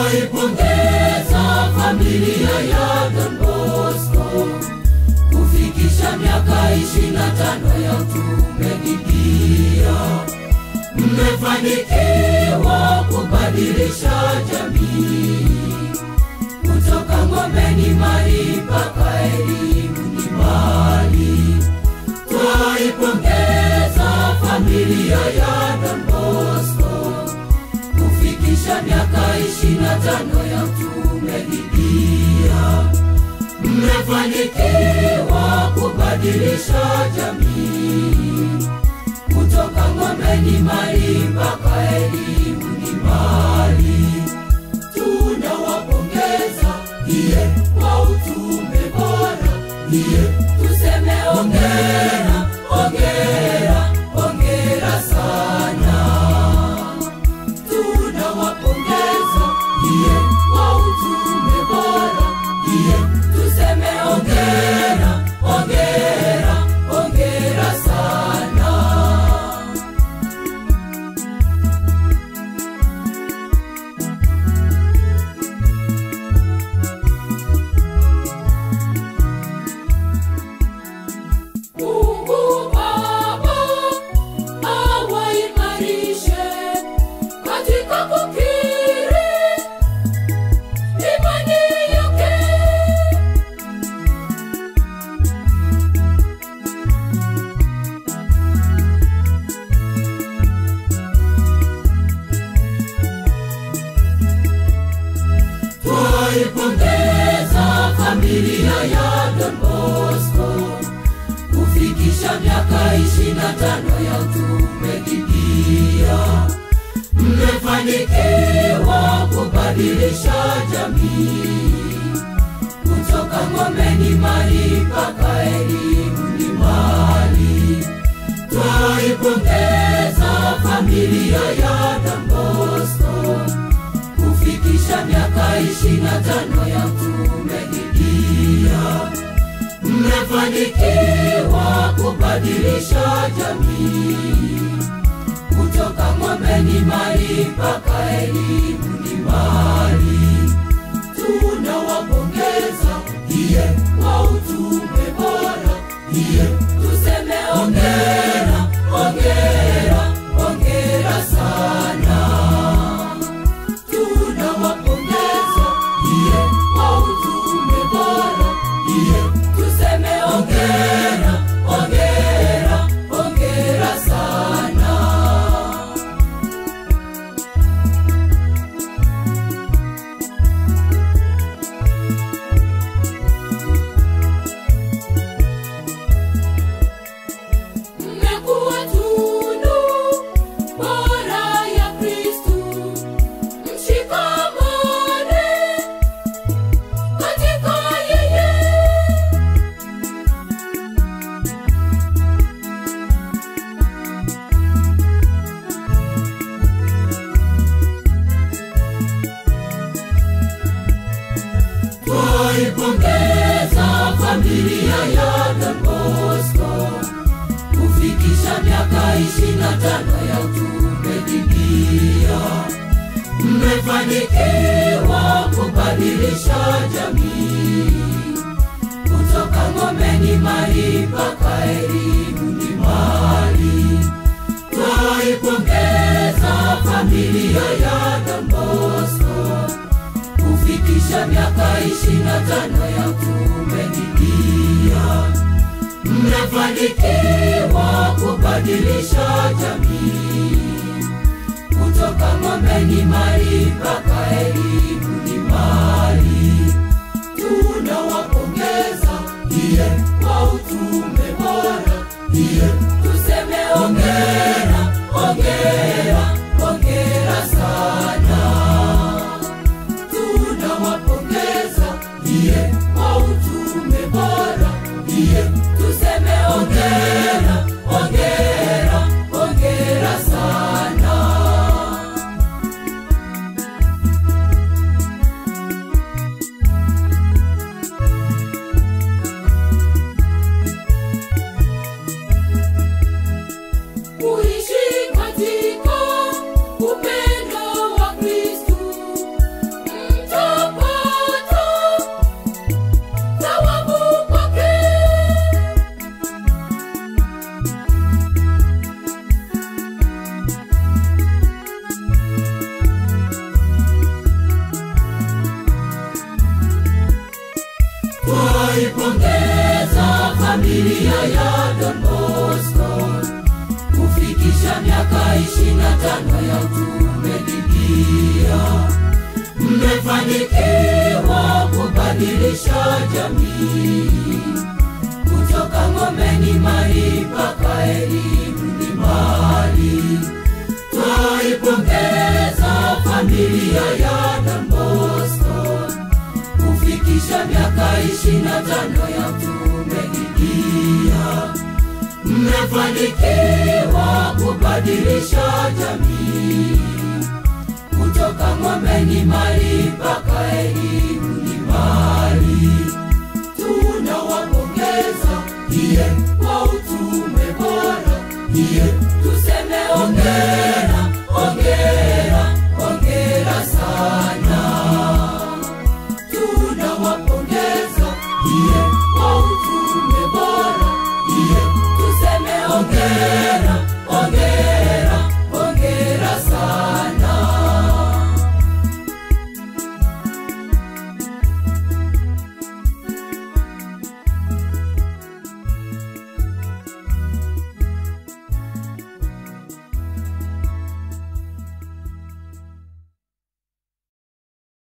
Twaipongeza familia ya Don Bosco kufikisha miaka ishirini na tano ya utume Biblia. Mmefanikiwa kubadilisha jamii kutoka ng'ombeni mali mpaka elimu ni mali. Twaipongeza familia ya Don Bosco kufikisha miaka ishirini na tano ya utume Biblia. Mmefanikiwa kubadilisha jamii kutoka ng'ombeni mali mpaka elimu ni mali. Tunawapongeza iye kwa utume bora, iye tuseme ongera, ongera, ongera sana tunawapongeza iye kwa utume bora iye tuseme ongera ongera ongera sana Mungu Baba awaimarishe katika kukiri imani yake. Twaipongeza familia ya Don Bosco kufikisha miaka ishirini na tano ya utume Biblia. Mmefanikiwa kubadilisha jamii kutoka ng'ombeni mali mpaka elimu ni mali. Twaipongeza familia ya Don Bosco kufikisha miaka ishirini na tano ya utume Biblia. Mmefanikiwa kubadilisha jamii kutoka ng'ombeni mali mpaka elimu ni mali. Tunawapongeza iye kwa utume bora, iye tuseme ongera, ongera, ongera sana tunawapongeza iye kwa utume bora iye tuseme ongera ongera ongera sana mmekuwa tunu bora ya Kristu mshikamane katika yeye. Twaipongeza familia ya Don Bosco kufikisha miaka ishirini na tano ya utume Biblia. Mmefanikiwa kubadilisha jamii kutoka ng'ombeni mali mpaka elimu ni mali. Twaipongeza familia ya Don Bosco kufikisha miaka ishirini na tano ya utume Biblia. Mmefanikiwa kubadilisha jamii kutoka ng'ombeni mali mpaka elimu ni mali. Tunawapongeza iye kwa utume bora, iye tuseme ongera, ongera, ongera sana tunawapongeza iye kwa utume bora iye tuseme ongera ongera ongera sana Twaipongeza familia ya Don Bosco kufikisha miaka ishirini na tano ya utume Biblia. Mmefanikiwa kubadilisha jamii kutoka ng'ombeni mali mpaka elimu ni mali. Twaipongeza familia ya Don Bosco kufikisha miaka ishirini na tano ya utume Biblia. Mmefanikiwa kubadilisha jamii kutoka ng'ombeni mali